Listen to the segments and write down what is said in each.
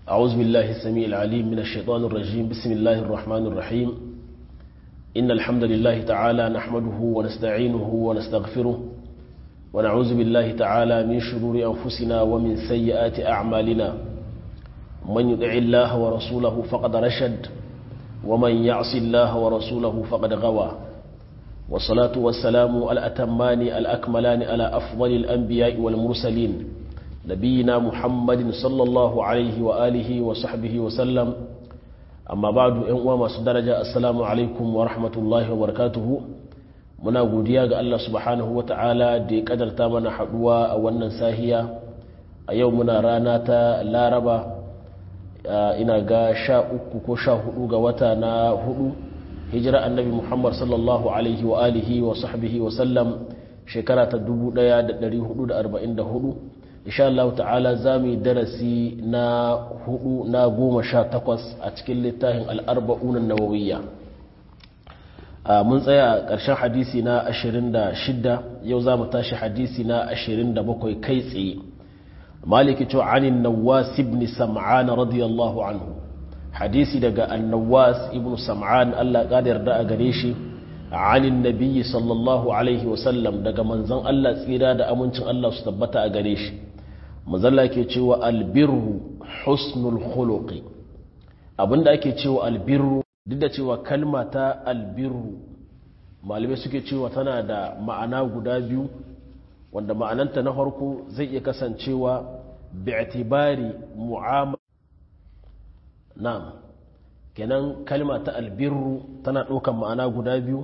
أعوذ بالله السميع العليم من الشيطان الرجيم بسم الله الرحمن الرحيم إن الحمد لله تعالى نحمده ونستعينه ونستغفره ونعوذ بالله تعالى من شرور أنفسنا ومن سيئات أعمالنا من يطع الله ورسوله فقد رشد ومن يعص الله ورسوله فقد غوى والصلاة والسلام الأتمان الأكملان على أفضل الأنبياء والمرسلين نبينا محمد صلى الله عليه وآله وصحبه وسلم amma ba du ‘yan uwa masu daraja assalamu alaikum wa rahmatullahi wa barakatuhu muna godiya ga Allah subhanahu wa ta'ala da ya kadarta mana haduwa a wannan sahiya a yau muna rana ta laraba ina ga sha uku ko sha hudu ga wata na hudu hijira annabi muhammad sallallahu alaihi wa alihi wa sahbihi wa sallam shekara ta 1444 insha Allah ta'ala za mu yi darasi na hudu na goma sha takwas a cikin littafin al'arba'unan nawawiyya mun tsaya ƙarshen hadisi na ashirin da shidda yau za mu tashi hadisi na ashirin da bakwai kai tsaye maliki cewa anin nawas ibn sam'an radiyallahu anhu hadisi daga annawas ibn sam'an Allah ƙada yarda a gare shi anin nabiyyi sallallahu alaihi wasallam daga manzon Allah tsira da amincin Allah su tabbata a gare shi mazalla ke cewa albirru husnul khuluqi abinda ake cewa albirru duk da cewa kalma ta albirru malamai suke cewa tana da ma'ana guda biyu wanda ma'ananta na farko zai iya kasancewa bi'tibari mu'amala na'am kenan kalma ta albirru tana ɗaukan ma'ana guda biyu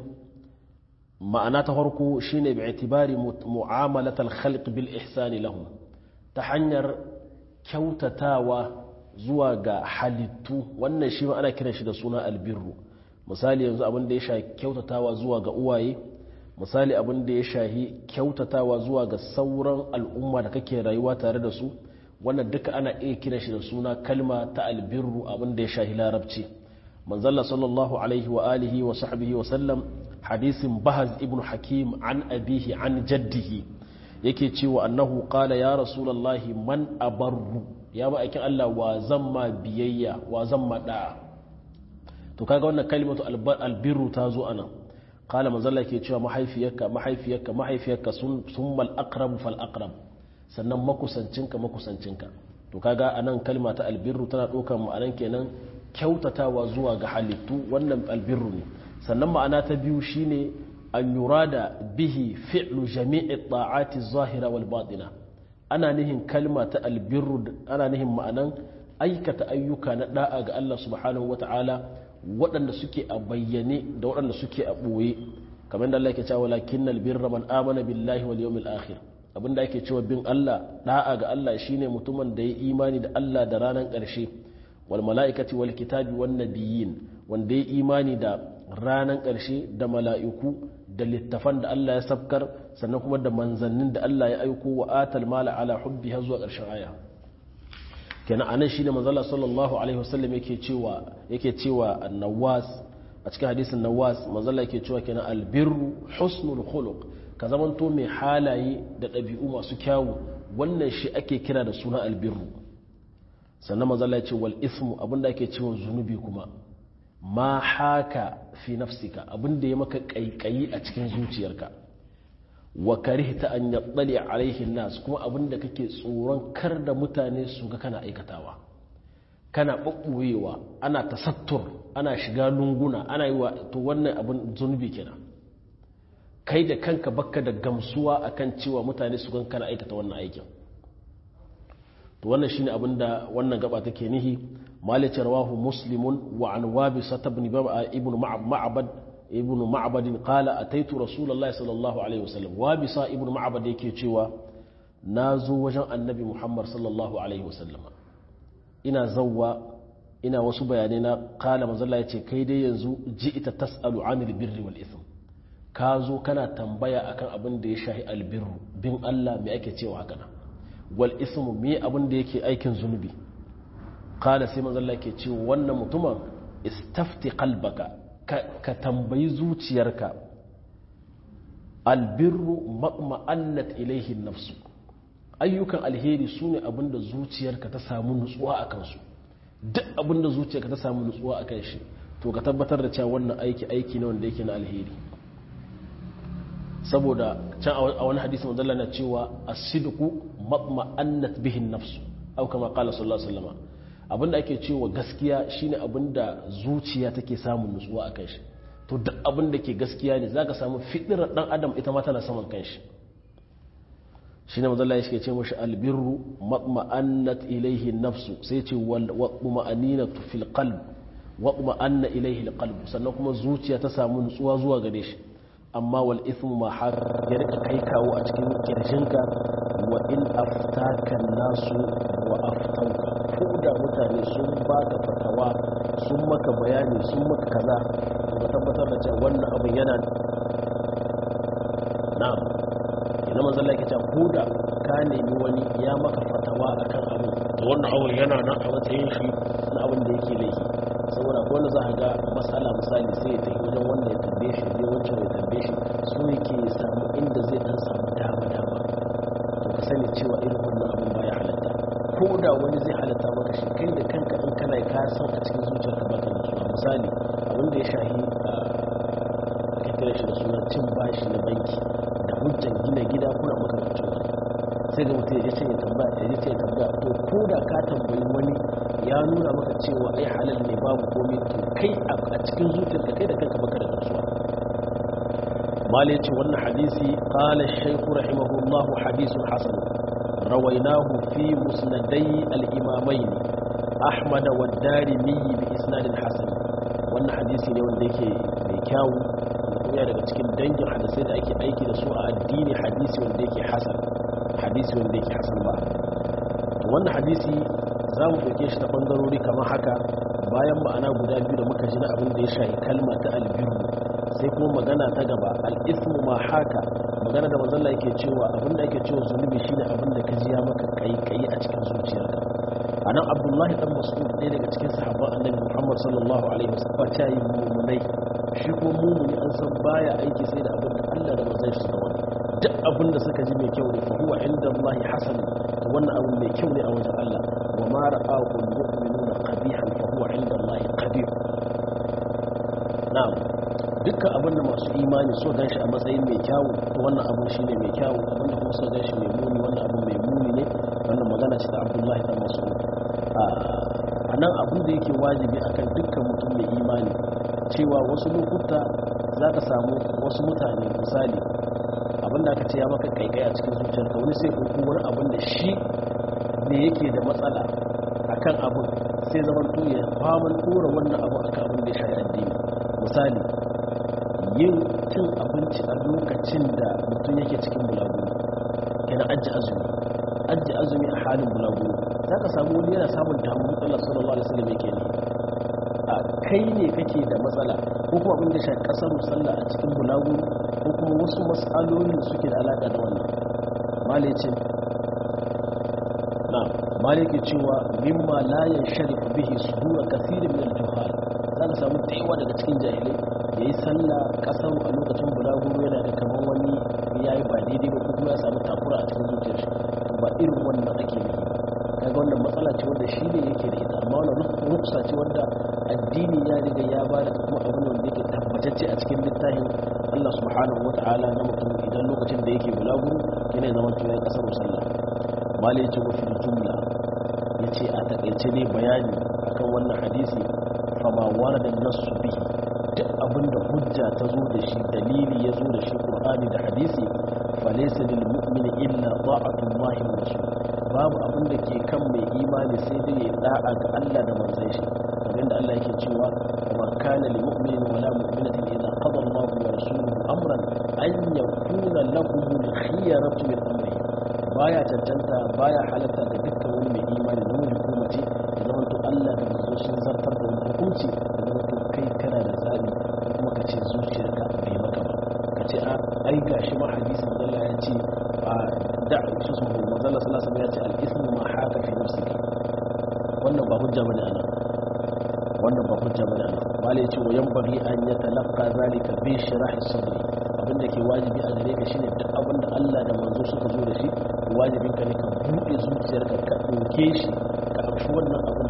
ma'ana ta farko shine bi'tibari mu'amalatal khalq bil ihsani lahum ta hanyar kyautatawa zuwa ga halittu wannan shi ma ana kiran shi da suna albirru misali yanzu abin da ya shahi kyautatawa zuwa ga uwaye misali abin da ya shahi kyautatawa zuwa ga sauran al'umma da kake rayuwa tare da su wannan duka ana iya kiran shi da suna kalma ta albirru abin da ya shahi larabci manzalla sallallahu alaihi wa alihi wa sahbihi wa sallam hadisin bahaz ibn hakim an abihi an jaddihi yake cewa annahu qala ya rasulullahi man abarru ya ba aikin Allah wa zamma biyayya wa zamma da'a to kaga wannan kalimatu albirru ta zo anan qala manzalla yake cewa mahaifiyarka mahaifiyarka mahaifiyarka summa al-aqrab fal aqrab sannan makusancinka makusancinka to kaga anan kalma ta albirru tana ɗaukar ma'anan kenan kyautatawa zuwa ga halittu wannan albirru ne sannan ma'ana ta biyu shine an yurada bihi fi'lu jami'i ta'ati zahira wal batina ana nihin kalma ta albirru ana nihin ma'anan aikata ayyuka na da'a ga Allah subhanahu wata'ala waɗanda suke a bayyane da waɗanda suke a ɓoye kamar da Allah yake cewa lakinnal birra man amana billahi wal yawmil akhir abinda ake cewa bin Allah da'a ga Allah shine mutumin da ya imani da Allah da ranar ƙarshe wal mala'ikati wal kitabi wan nabiyyin wanda ya imani da ranar ƙarshe da mala'iku da littafan da Allah ya sabkar sannan kuma da manzannin da Allah ya aiko wa atal mala ala hubbi har zuwa ƙarshen aya kenan anan shine manzala sallallahu alaihi wasallam yake cewa yake cewa annawas a cikin hadisin nawas manzala yake cewa kenan albirru husnul khuluq ka zamanto mai halaye da ɗabi'u masu kyawu wannan shi ake kira da suna albirru sannan manzala ya ce wal ismu abinda ake cewa zunubi kuma ma haka fi nafsika abinda ya maka kaikayi a cikin zuciyarka wa karihta an yattali alaihi nas kuma abinda kake tsoron kar da mutane su ga kana aikatawa kana babbuyewa ana tasattur ana shiga lunguna ana yi wa to wannan abin zunubi kenan kai da kanka bakka da gamsuwa akan cewa mutane su gan kana aikata wannan aikin to wannan shine abinda wannan gaba take nihi مالك رواه مسلم وعن وابصة بن ابن معبد ابن معبد قال أتيت رسول الله صلى الله عليه وسلم وابصة ابن معبد yake cewa nazo wajen annabi Muhammad sallallahu alaihi wasallam ina zawwa ina wasu bayanai na kala manzo Allah yace kai dai yanzu ji'ita tasalu anil birri wal ithm ka zo kana tambaya akan abin da ya shahi albirru bin Allah me ake cewa haka nan wal ismu me abin da yake aikin zunubi kala sai manzo Allah ke ce wannan mutumin istafti qalbaka ka tambayi zuciyarka albirru ma'ma'annat ilaihi nafsu ayyukan alheri sune abinda zuciyarka ta samu nutsuwa a kansu duk abin da zuciyarka ta samu nutsuwa akan shi to ka tabbatar da cewa wannan aiki aiki ne wanda yake na alheri saboda can a wani hadisi manzalla na cewa as-sidqu matma'annat bihi an-nafs aw kama qala sallallahu alaihi wasallam abinda ake cewa gaskiya shine abinda zuciya take samun nutsuwa akan shi to duk abinda ke gaskiya ne zaka samu fitirar dan adam ita ma tana saman kanshi shine manzalla yake ce mashi albirru matma'annat ilayhi an-nafs sai ce wal ma'aninatu fil qalb watma'anna ilayhi al-qalb sannan kuma zuciya ta samu nutsuwa zuwa gare shi amma wal ithmu ma har ya rika kai kawo a cikin kirjinka wa in aftaka nasu wa aftauka ko da mutane sun baka fatawa sun maka bayani sun maka kaza to ka tabbatar da cewa wannan abin yana na'am ina manzo Allah yake cewa ko da ka nemi wani ya maka fatawa akan abin to wannan abin yana nan a matsayin shi na abin da yake laifi saboda ko wanda za a ga masala misali sai ya tafi wajen wanda ya tambaye shi zai wancan ya tambaye shi so yake samu inda zai dan samu dama dama to ka sani cewa irin wannan abin baya halatta ko da wani zai halatta maka shi kai da kanka in kana ka san a cikin zuciyarka baka nutsuwa misali abin da ya shahi ka kira shi da suna cin bashi na banki da hujjan gina gida kuna makamancin wani sai ga mutum ya ce ya tambaya ya ce ya tambaya to ko da ka tambayi wani ya nuna maka cewa ai halal ne babu komai to kai a cikin zuciyarka kai da kanka baka da nutsuwa malai ce wannan hadisi qala shaykh rahimahullah hadithun hasan rawainahu fi musnadai al-imamain ahmad wa darimi bi isnad hasan wannan hadisi ne wanda yake mai kyawu kuma daga cikin dangin hadisai da ake aiki da su a addini hadisi wanda yake hasan hadisi wanda yake hasan ba wannan hadisi za mu ɗauke shi ta ɓangarori kamar haka bayan ma'ana guda biyu da muka ji na abin da ya shahi kalma ta albiru sai kuma magana ta gaba al'ismu ma haka magana da mazalla yake cewa abin da ake cewa zunubi shine abin da ka ji ya maka kaikayi a cikin zuciyarka a nan abdullahi dan mas'ud ɗaya daga cikin sahabban annabi muhammad sallallahu alaihi wasallam ta yi mumunai shi ko mumuni an san baya aiki sai da abin da allah da manzon shi suka wani duk abin da suka ji mai kyau ne fa huwa inda allahi hasan wannan abin mai kyau ne a wajen allah وما رآه المؤمنون قبيحا فهو عند الله قبيح نعم dukkan abinda masu imani so gan shi a matsayin mai kyawu to wannan abin shi ne mai kyawu abinda kuma so gan shi mai muni wannan abin mai muni ne wannan magana ce ta abdullahi dan masu a nan abin da yake wajibi akan dukkan mutum mai imani cewa wasu lokuta za ka samu wasu mutane misali abinda aka ce ya maka kaikai a cikin zuciyarka wani sai ɗauko wani abin da shi ne yake da matsala akan abin sai zaman to ya faman tura wannan abu akan abin da ya shafi addini misali yin cin abinci a lokacin da mutum yake cikin bulaguro kenan ajiye azumi ajiye azumi a halin bulaguro za ka samu wani yana samun damuwa Allah sallallahu alaihi wasallam yake ne a kai ne kake da matsala ko kuma abin da shafi kasar sallah a cikin bulaguro ko kuma wasu matsalolin suke da alaka da wannan malicin maliki cewa mimma la yansharifu bihi sudura kathirin min al-juhal zaka samu taiwa daga cikin jahilai yayi sallah kasar a lokacin bulaguro yana da kaman wani yayi ba daidai ba kuma ya samu takura a cikin zuciyar shi to ba irin wannan ake yi kaga wannan matsala ce wanda shi ne yake da ita amma wannan ruksa ce wanda addini ya riga ya ba da kuma abin wanda yake tabbatacce a cikin littafin Allah subhanahu wataala na mutum idan lokacin da yake bulaguro yana zaman tunan kasar sallah malai ce mafi jumla ya ce a takaice ne bayani akan wannan hadisi fama warada nasu bihi duk abinda hujja ta zo da shi dalili ya zo da shi qur'ani da hadisi falaysa lil mu'mini illa ta'atullahi wa rasul babu abin da ke kan mai imani sai dai ya da'a ga Allah da manzon shi kamar da Allah yake cewa wa kana lil mu'mini wala mu'minatin idza qada Allahu wa rasuluhu amran an yakuna lahum al-khiyaratu min amrihim baya cancanta baya halatta ga dukkan wani mai imani namiji ko mace da zama to Allah da manzo sun zartar da wani hukunci da zama to kai kana da zabi kuma ka ce zuciyarka bai maka ba ka ce a ai gashi ma hadisi da Allah ya ce a da su su manzo Allah sallallahu alaihi ya ce al-ismu ma haka fi nafsika wannan ba hujja bane ana wannan ba hujja bane ana wala yace wa yanbaghi an yatalaqqa zalika bi sharahi sadri abinda ke wajibi a gare ka shine duk abinda Allah da manzo suka zo da shi wajibin ka ne ka buɗe zuciyarka ka ɗauke shi ka amshi wannan abin tare da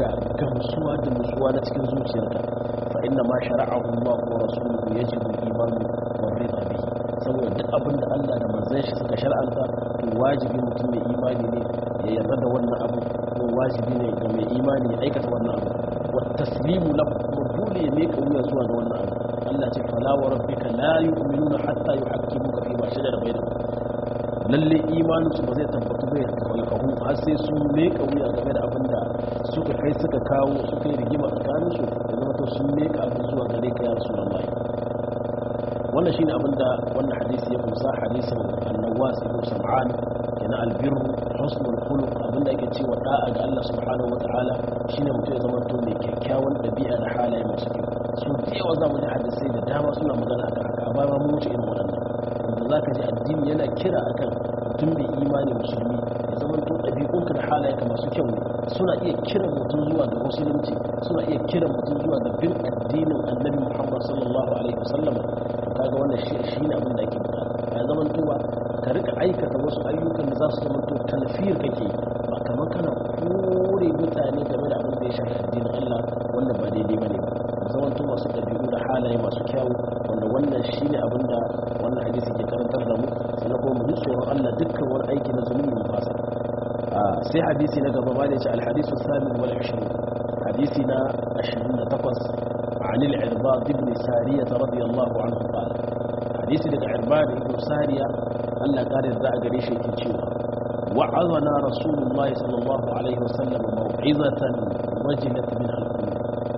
da gamsuwa da nutsuwa na cikin zuciyarka fa inna ma shara'ahu Allah wa rasuluhu yajibu al-iman wa ridha bihi saboda duk abin da Allah da manzon shi suka shar'anta to wajibi mutum mai imani ne ya yarda da wannan abu ko wajibi ne ga mai imani ya aikata wannan abu wa taslimu lahu kuma dole ya meka wuya zuwa ga wannan abu Allah ce fala wa rabbika la yu'minuna hatta yuhaqqimuka fi ma shajara bainahum lalle imanin su ba zai tabbatu bai kalkahu har sai sun meka wuya game da abin da suka kai suka kawo suka yi rigima tsakanin su da zama to sun meka abin zuwa gare ka ya rasulullahi wannan shine abin da wannan hadisi ya kusa hadisin annawas ibn sam'an yana albirru husnul khuluq abin da yake cewa da'a ga Allah subhanahu wataala shine mutum ya zama to mai kyakkyawan dabi'a da halaye masu kyau su da yawa za mu ji hadisai da dama suna magana akan haka a baya mu wuce irin waɗannan wanda za ka ji addini yana kira akan mutum mai imani musulmi ya zama to ɗabi'unka da halayenka masu kyau ne suna iya kiran mutum zuwa ga musulunci suna iya kiran mutum zuwa ga bin addinin annabi muhammad sallallahu alaihi wasallam to kaga wannan shi ne abin da ake bukata ya zama towa ka rika aikata wasu ayyukan da za su zama to talfiyar kake ba kamar kana kore mutane game da abin da ya shafi addinin allah wanda ba daidai ba ne ba zaman to masu ɗabi'u da halaye masu kyawu wanda wannan shi ne abin da wannan hadisi ke karantar da mu sannan kuma mu ji tsoron Allah dukkan wani aiki na zunubi mu fasa sai hadisi na gaba bane ce alhadisu samin wal 20 hadisi na 28 عن العرباض بن سارية رضي الله عنه قال حديث لك عرباض بن سارية ألا قال الزاء قريش يكتشوها وعظنا رسول الله صلى الله عليه وسلم موعظة وجلت منها القلوب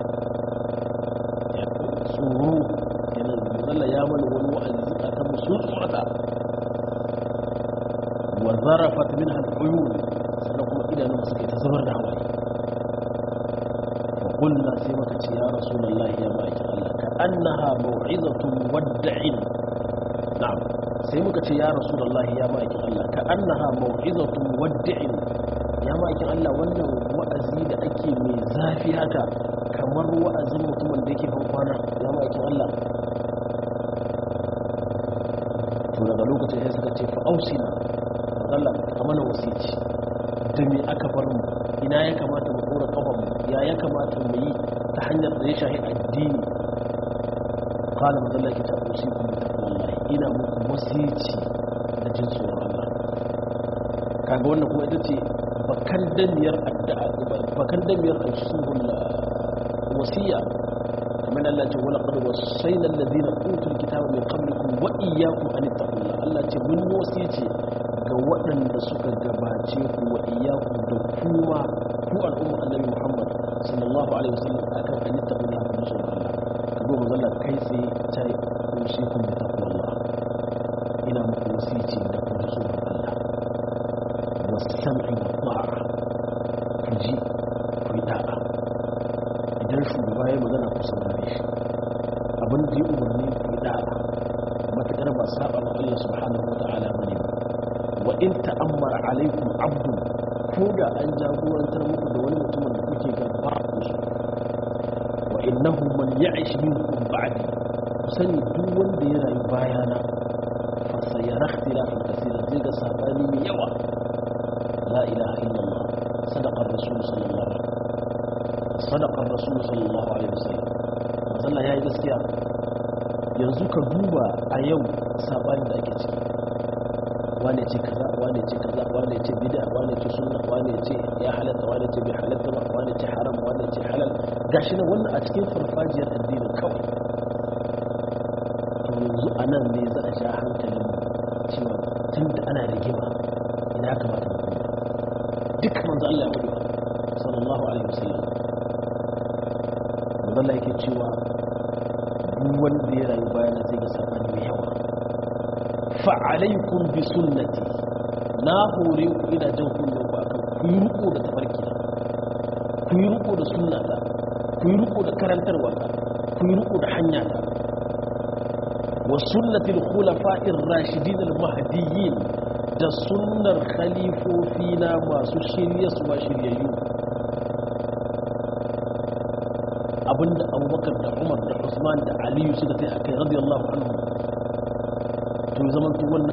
tsoro kenan zalla ya mana wani wa'azi zukatan mu sun tsorata wa zarafat min al-uyun sannan kuma idanun suke ta zubar da hawaye fa qulna sai muka ce ya rasulullahi ya baki Allah ka annaha mau'izatu muwadda'in na'am sai muka ce ya rasulullahi ya baki Allah ka annaha mau'izatu muwadda'in ya baki Allah wannan wa'azi da ake mai zafi haka kamar wa'azin mutumin da yake ban kwana ya ma'aikin Allah to daga lokacin sai suka ce fa'ausina Allah a mana wasici da me aka bar mu ina ya kamata mu dora kafan mu ya ya kamata mu yi ta hanyar da ya shahi addini qala madalla ki ta usiku bi taqwallahi ina muku wasici da jin tsoron Allah kaga wannan kuma ita ce bakan damiyar addu'a bakan damiyar usulul wasiya kamar Allah ce wala qad wasayna alladhina utul kitaba min qablikum wa iyyakum an taqullah Allah ce mun wasice ga waɗanda suka gabace ku wa iyyakum da kuma ku al'umma annabi Muhammad sallallahu alaihi wasallam akan an taqullah ku so Allah ka go mazalla kai sai ta usikum bi taqwallah ina muku wasice da ku so Allah was-sam'i wa-ta'a ku ji ku yi da'a idan shugaba ya magana ku saurare shi abin da ya umarni ku da'a matuƙar ba saba ma Allah subhanahu wa ta'ala bane ba wa in ta'ammara alaikum abdu ko da an jagorantar muku da wani mutumin da kuke ga ba ku so wa innahu man ya'ish minkum ba'di ku sani duk wanda ya rayu bayana fa sayara ikhtilafan kaseera zai ga sabani mai yawa la ilaha illallah sadaqa rasul sallallahu alaihi wasallam sadakar rasul sallallahu alaihi wasallam Allah ya yi gaskiya yanzu ka duba a yau sabanin da ake ciki wane ce kaza wane ce kaza wane ce bid'a wane ce sunna wane ce ya halatta wane ce bai halatta ba wane ce haram wane ce halal gashi nan wannan a cikin farfajiyar addinin kawai to yanzu a nan ne za a sha hankalin cewa tun da ana rigima ina kamata mu kuma duk manzo Allah ya faɗi sallallahu alaihi wasallam Allah yake cewa duk wanda ya rayu bayan zai ga sabani mai yawa fa alaikum bi sunnati na hore ku ina jan kunnen ku akan ku yi riko da tafarki ku yi riko da sunnata ku yi riko da karantarwa ku yi riko da hanya ta wa sunnati al-khulafa'ir rashidin al-mahdiyyin da sunnar khalifofi na masu shirye su ba shiryayyu abinda abubakar da umar da usman da aliyu suka sai a kai radiyallahu anhu to zaman wannan